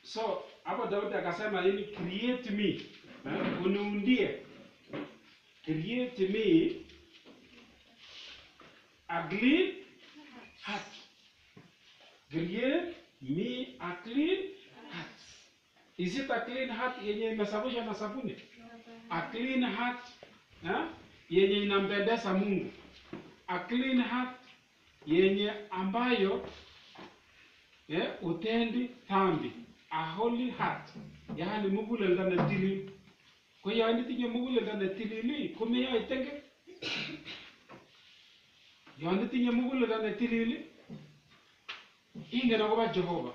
So hapo Daudi akasema nini? Create me, eh, uniundie, create me a clean heart, create me a clean heart. Is it a clean heart yenye imesafishwa na sabuni? A clean heart eh, yenye inampendeza Mungu, a clean heart yenye ambayo eh, utendi dhambi a holy heart yaani muguleldo ne tilil ko yon itinye muguleldo ne tilil komeyoe tenge yon itinye muguleldo ne tilil ingen akobo Jehova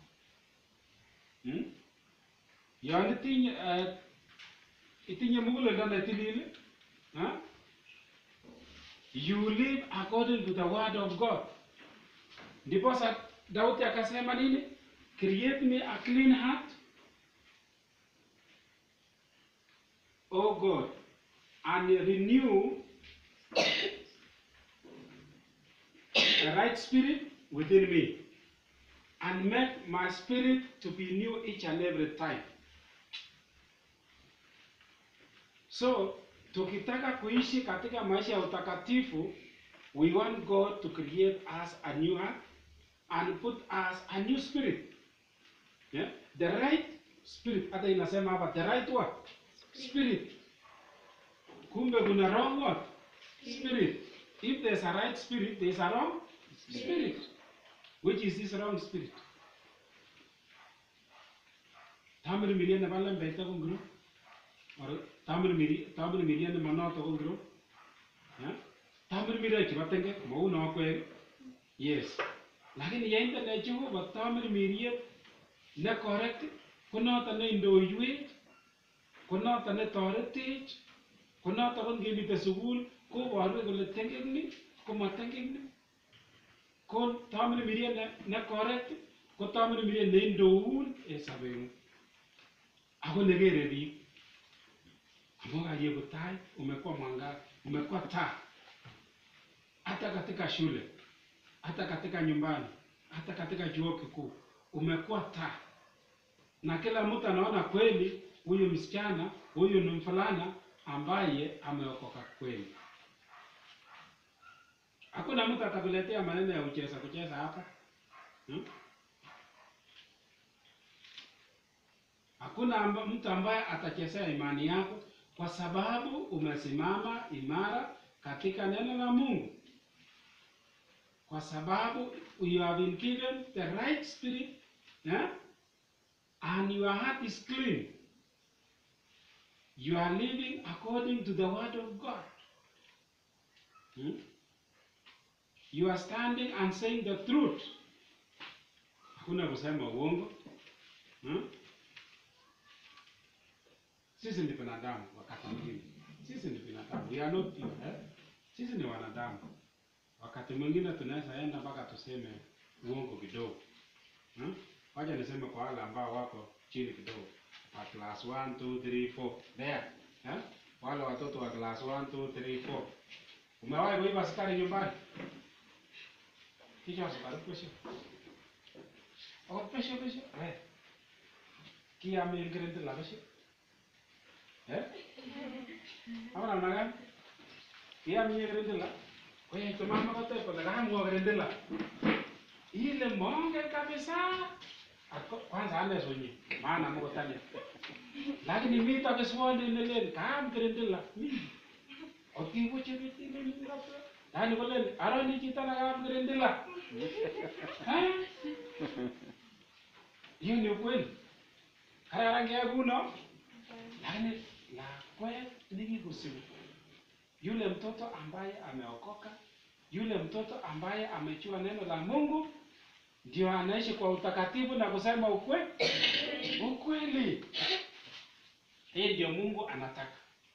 hmm? yon itinye eh, itinye muguleldo ne tilil huh? you live according to the word of God ndiposa Daudi akasema nini? Create me a clean heart, O God, and renew a right spirit within me, and make my spirit to be new each and every time. So, tukitaka kuishi katika maisha ya utakatifu, we want God to create us a new heart and put us a new spirit. Yeah? The right spirit. Hata inasema hapa the right what? Spirit. Kumbe kuna wrong what? Spirit. If there's a right spirit, there's a wrong spirit. Which is this wrong spirit? Tamir miliyan na pala mbeta kong guru. Or tamir miliyan, tamir miliyan na manoto kong guru. Yeah? Tamir miliyan chibatenge, mau na kwe. Yes. Lakini yainte ne Jehova tamir miliyan ne correct ko noton ne indoiwech ko noton ne toretech ko noton ko ngemite sukul koboru kole tengekni ko matengekni ko tamir miliyan ne, ne correct ko tamir miliyan ne indoun en sobeng'ung ako nekere biik amu kayeku tai umekuwa mwangaza umekuwa taa hata katika shule hata katika nyumbani hata katika chuo kikuu umekuwa taa na kila mtu anaona kweli huyu msichana huyu ni mfulana ambaye ameokoka kweli hakuna mtu atakuletea maneno ya kucheza kucheza hapa hmm? hakuna amba, mtu ambaye atachezea imani yako kwa sababu umesimama imara katika neno la Mungu kwa sababu you have been given the right spirit yeah? and your heart is clean. You are living according to the word of God. Hmm? You are standing and saying the truth. Hakuna kusema uongo. Hmm? Sisi ni binadamu wakati mwingine. Sisi ni binadamu. We are not pure, eh? Sisi ni wanadamu. Wakati mwingine tunaweza enda mpaka tuseme uongo kidogo. Hmm? Wacha niseme kwa wale ambao wako chini kidogo. Wa class 1 2 3 4. There. Eh? Wale watoto wa class 1 2 3 4. Umewahi kuiba sukari nyumbani? Kisha sukari pesho. Oh, pesho pesho. Eh. Kia mingirente la pesho. Eh? Apa namanya kan? Kia mingirente la. Oye, tu mama kata pada kamu mingirente la. Ile monge kabisa. Ako kwanza ane sonyi. Maana mko tani. Lakini mimi takiswali nelen kam kirendela. Mimi. Okibuche biti nini ngapo? Nani kole aroni kita na kam kirendela. Eh? Hiyo ni ukweli. Kararan kia kuno. Lakini lakwet nikikusimu. Yule mtoto ambaye ameokoka, yule mtoto ambaye amechua neno la Mungu, ndio anaishi kwa utakatifu na kusema ukwe ukweli. Hii ndio Mungu anataka,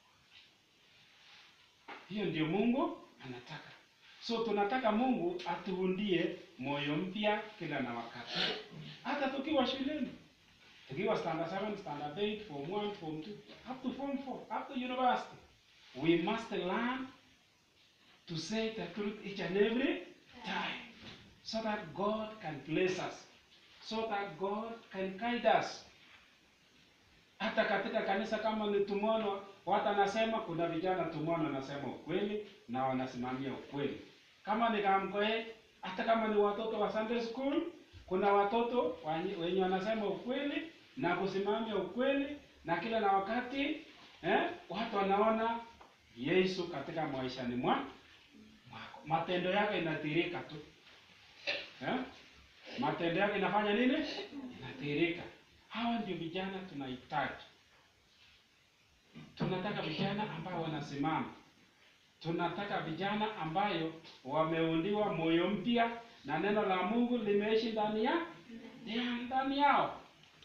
hiyo ndio Mungu anataka. So tunataka Mungu atuundie moyo mpya kila na wakati, hata tukiwa shuleni, tukiwa standard 7, standard 8, form 1, form 2, up to form 4, up to university, we must learn to say the truth each and every time so that God can bless us, so that God can guide us. Hata katika kanisa kama ni tumono, watu anasema kuna vijana tumono wanasema ukweli na wanasimamia ukweli. Kama ni kamkoe, hata kama ni watoto wa Sunday school, kuna watoto wenye- wenye wanasema ukweli na kusimamia ukweli na kila na wakati eh, watu wanaona Yesu katika maishani mwa mwako. Matendo yake inatirika tu eh? Matendo yake inafanya nini? Inatirika. Hawa ndio vijana tunahitaji. Tunataka vijana ambao wanasimama. Tunataka vijana ambayo wameundiwa moyo mpya na neno la Mungu limeishi ndani ya ya ndani yao.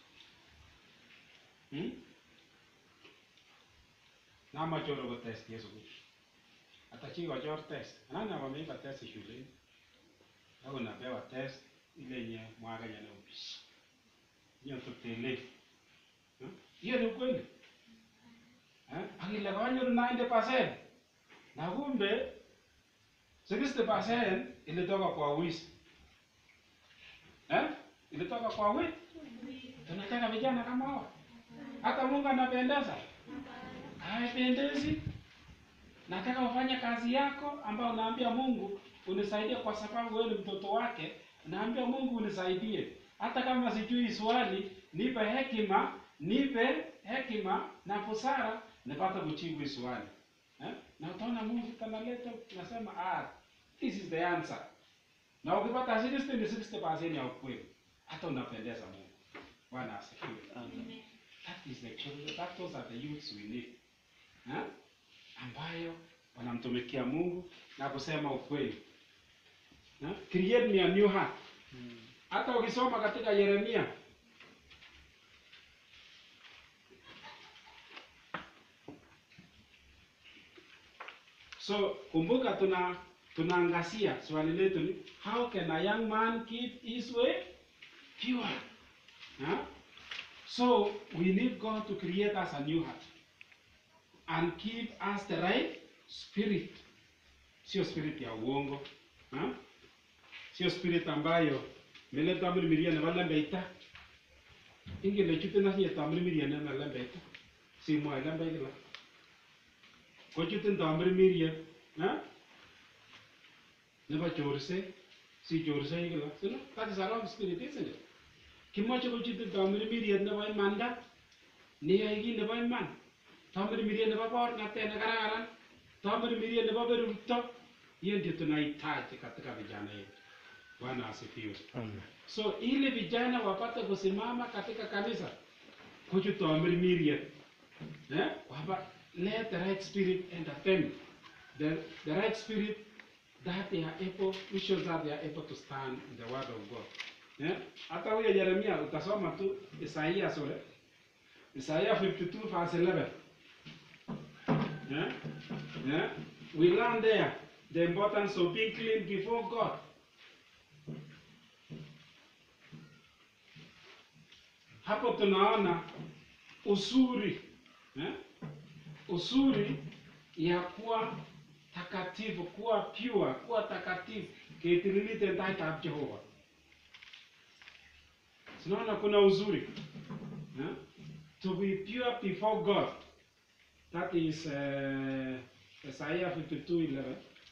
Hmm? Nama choro ko test Yesu kuchu. Hata chi wachor test. Nani wameipa test shuleni? Au unapewa test ile yenye mwaga yana ubishi. Hiyo tutele. Hmm? Hiyo ni ukweli. Eh? Akile kanyoru 90%. Na kumbe 60% ilitoka kwa wizi. Eh? Ilitoka kwa wizi. Tunataka vijana kama hao. Hata Mungu anapendeza. Haipendezi. Nataka ufanye kazi yako ambayo unaambia Mungu unisaidie kwa sababu wewe ni mtoto wake. Naambia Mungu unisaidie. Hata kama sijui swali, nipe hekima, nipe hekima na busara nipate kujibu hii swali. Eh? Na utaona Mungu kanaleta nasema ah, this is the answer. Na ukipata 60 ni 60% ya ukweli. Hata unapendeza Mungu. Bwana asifiwe. That is the children, that those are the youths we need. Ha? Ambayo wanamtumikia Mungu na kusema ukweli. Ha? Create me a new heart. Hata ukisoma katika Yeremia So kumbuka tuna tunaangazia swali letu ni how can a young man keep his way pure? Huh? So we need God to create us a new heart and keep us the right spirit, sio spirit ya uongo huh? Sio spirit ambayo mele tamri miria ne wala beita inge le chute na siya tamri miria ne wala beita si mo ala beita ko chute tamri miria huh? ne ba chorse si chorse igla sino that is a wrong spirit isn't it kimoche kochute tamri miriet nebo imanda niyai kit nebo iman tamri miriet nebo borng'atet nekararan tamri miriet nebo berurto hiyo ndio tunahitaji katika vijana yetu bwana asifiwe so ili vijana wapate kusimama katika kanisa kuchu tamri miriet eh? wapa let the right spirit enter them the, the right spirit that they are able which shows that they are able to stand in the word of God Eh? Hata huyo Yeremia utasoma tu Isaia sore. Isaiah 52 verse 11. Yeah? Yeah? We learn there the importance of being clean before God. Hapo tunaona uzuri eh? uzuri ya kuwa takatifu, kuwa pure, kuwa takatifu, ketirilite ndaitab Jehova. Tunaona kuna uzuri eh? to be pure before God. That is uh, Isaiah 52:11.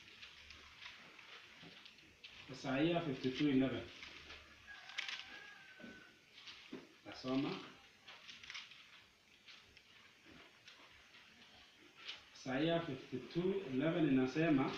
Isaiah 52:11. Tasoma. Isaiah 52:11 inasema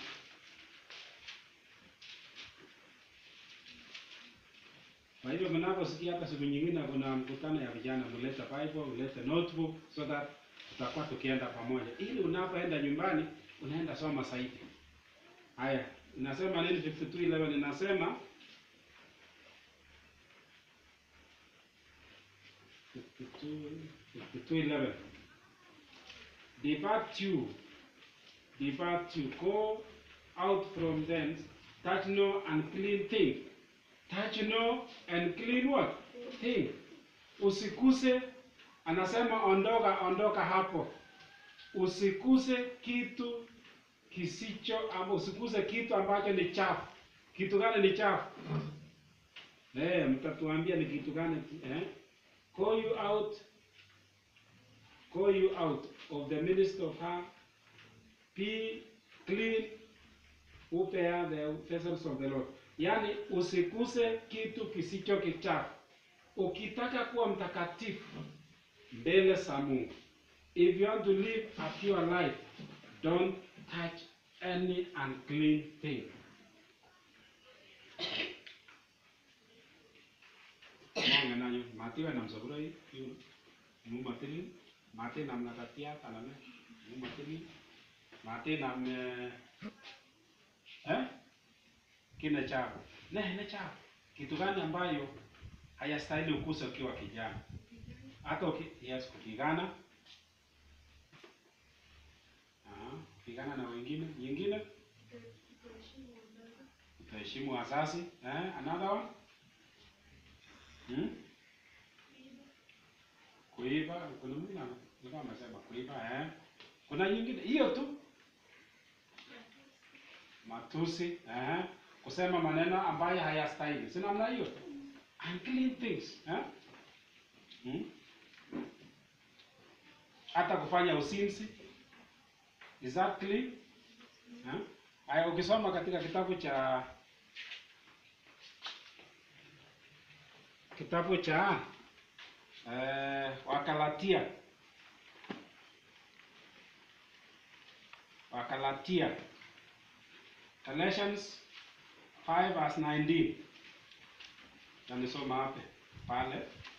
Kwa hivyo mnaposikia hata siku nyingine kuna mkutano ya vijana, mlete Bible, mlete notebook so that tutakuwa tukienda pamoja, ili unapoenda nyumbani unaenda soma zaidi. Haya, inasema nini? 52:11 inasema 52:11 Depart you, depart you, go out from thence, touch no unclean thing touch no and clean what thing. Usikuse, anasema ondoka, ondoka hapo. Usikuse kitu kisicho ama usikuse kitu ambacho ni chafu. Kitu gani ni chafu? Eh, mtatuambia ni kitu gani eh? Call you out call you out of the midst of her. Be clean who bear the vessels of the Lord. Yaani usikuse kitu kisicho kichafu. Ukitaka kuwa mtakatifu mbele za Mungu. If you want to live a pure life, don't touch any unclean thing. Monge nanyo, mati wa namsabura hii, yun, mu matili, mati nam nakatia kanane, mu matili, mati nam eh, eh, kina chako, ne ne chako, kitu gani ambayo hayastahili ukuse ukiwa kijana, hata uki, yes, kupigana, ah, kupigana na wengine, nyingine utaheshimu wazazi, eh, another one Hmm? Kuiba, kuna mwingine alikuwa amesema kuiba eh. Kuna nyingine hiyo tu. Matusi eh. Kusema maneno ambayo hayastahili. Si namna hiyo. Unclean things eh. Hmm? Hata kufanya usinzi. Is that clean? Eh? Haya ukisoma katika kitabu cha kitabu cha eh, Wakalatia Wakalatia Galatians 5 verse 19 tanisoma hape pale